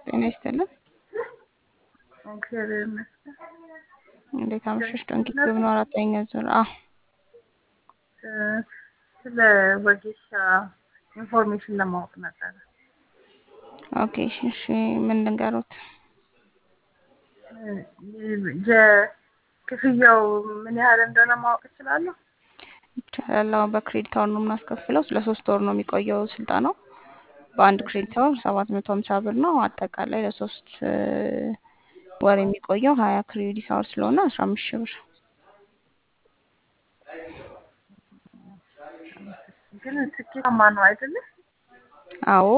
ጤና ይስጥልን። እግዚአብሔር ይመስገን። እንዴት አመሸሽ? ዶንኪ ቲዩብ ነው አራተኛ ዙር። አዎ እ፣ ስለ ወጌሻ ኢንፎርሜሽን ለማወቅ ነበረ። ኦኬ እሺ፣ እሺ ምን ልንገሩት? እ፣ የ- ክፍያው ምን ያህል እንደሆነ ማወቅ እችላለሁ? ይቻላል። አዎ በክሬዲት አወር ነው የምናስከፍለው። ስለ ሶስት ወር ነው የሚቆየው ስልጠናው። በአንድ ክሬዲት አወር ሰባት መቶ ሀምሳ ብር ነው። አጠቃላይ ለሶስት እ፣ ወር የሚቆየው ሀያ ክሬዲት አወር ስለሆነ አስራ አምስት ሺህ ብር። ግን ስኬታማ ነው አይደለ? አዎ